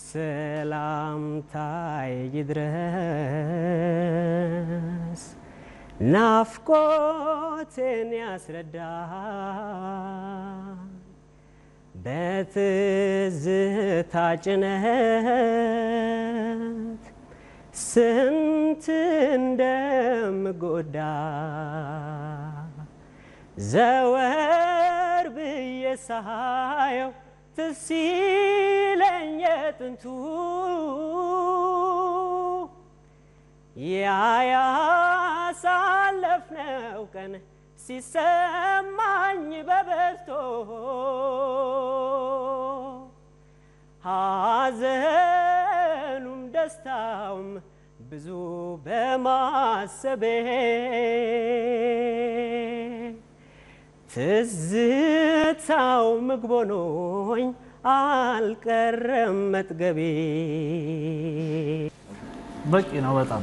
ሰላምታይ ይድረስ ናፍቆትን ያስረዳ በትዝታ ጭነት ስንት እንደምጎዳ ዘወር ብዬ ሳየው ትዝ ሲለኝ የጥንቱ ያ ያሳለፍነው ቀን ሲሰማኝ በበዝቶ ሐዘኑም ደስታውም ብዙ በማሰቤ ትዝታው ምግብ ሆኖኝ አልቀረም መጥገቤ። በቂ ነው በጣም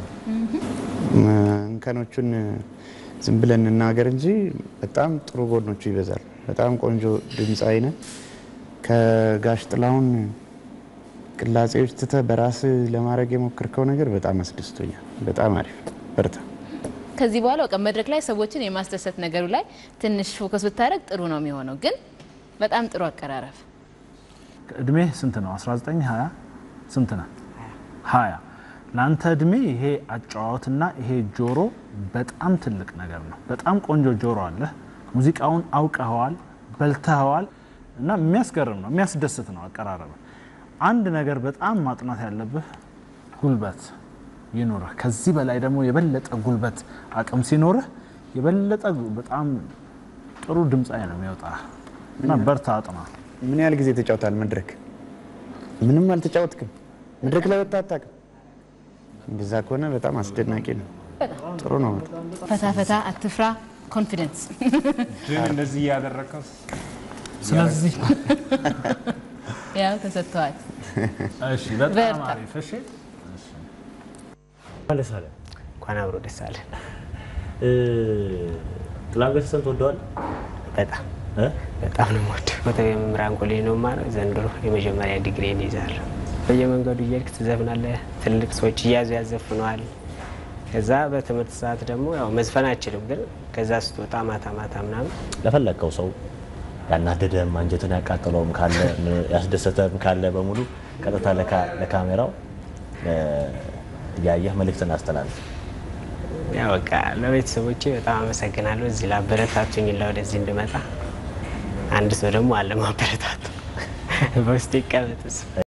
እንከኖቹን ዝም ብለን እናገር እንጂ በጣም ጥሩ ጎኖቹ ይበዛል። በጣም ቆንጆ ድምፃዊ ነህ። ከጋሽ ጥላሁን ቅላጼዎች ትተህ በራስ ለማድረግ የሞከርከው ነገር በጣም አስደስቶኛል። በጣም አሪፍ በርታ። ከዚህ በኋላ በቃ መድረክ ላይ ሰዎችን የማስደሰት ነገሩ ላይ ትንሽ ፎከስ ብታደረግ ጥሩ ነው የሚሆነው። ግን በጣም ጥሩ አቀራረብ። እድሜ ስንት ነው? 19 20 ስንት ነው? 20 ለአንተ እድሜ ይሄ አጨዋወትና ይሄ ጆሮ በጣም ትልቅ ነገር ነው። በጣም ቆንጆ ጆሮ አለ። ሙዚቃውን አውቀኸዋል፣ በልተኸዋል እና የሚያስገርም ነው፣ የሚያስደስት ነው አቀራረብ። አንድ ነገር በጣም ማጥናት ያለብህ ጉልበት ይኑርህ። ከዚህ በላይ ደግሞ የበለጠ ጉልበት አቅም ሲኖርህ የበለጠ በጣም ጥሩ ድምፃዊ ነው የሚወጣ እና በርታ፣ አጥና። ምን ያህል ጊዜ ተጫውታል መድረክ? ምንም አልተጫወትክም? መድረክ ላይ ወጣ አታውቅም? እንደዛ ከሆነ በጣም አስደናቂ ነው። ጥሩ ነው በጣም። ፈታ ፈታ፣ አትፍራ፣ ኮንፊደንስ። ግን እንደዚህ እያደረግከው ስለዚህ ያው ተሰጥተዋል። እሺ፣ በጣም በርታ። አሪፍ። እሺ ደስ አለ። እንኳን አብሮ ደስ አለን። ጥላሁን ገሰሰን ትወደዋል? በጣም እ? በጣም ነው የምወደው። ኮተቤ መምህራን ኮሌጅ ነው የማረው። ዘንድሮ የመጀመሪያ ዲግሪን ይዛለሁ። በየመንገዱ እየሄድክ ትዘፍናለህ። ትልልቅ ሰዎች እያዙ ያዘፍነዋል። ከዛ በትምህርት ሰዓት ደግሞ ያው መዝፈን አችልም፣ ግን ከዛ ስትወጣ ማታ ማታ ምናምን ለፈለግከው ሰው ያናደደም አንጀትን ያቃጠለውም ካለ ምን- ያስደሰተም ካለ በሙሉ ቀጥታ ለካ- ለካሜራው እ፣ እያየህ መልእክትን አስተላልፍ። ያው በቃ ለቤተሰቦቼ በጣም አመሰግናለሁ። እዚህ ላበረታቱኝ ላ ወደዚህ እንድመጣ አንድ ሰው ደግሞ አለ ማበረታቱ በውስጥ ይቀመጥ እሱ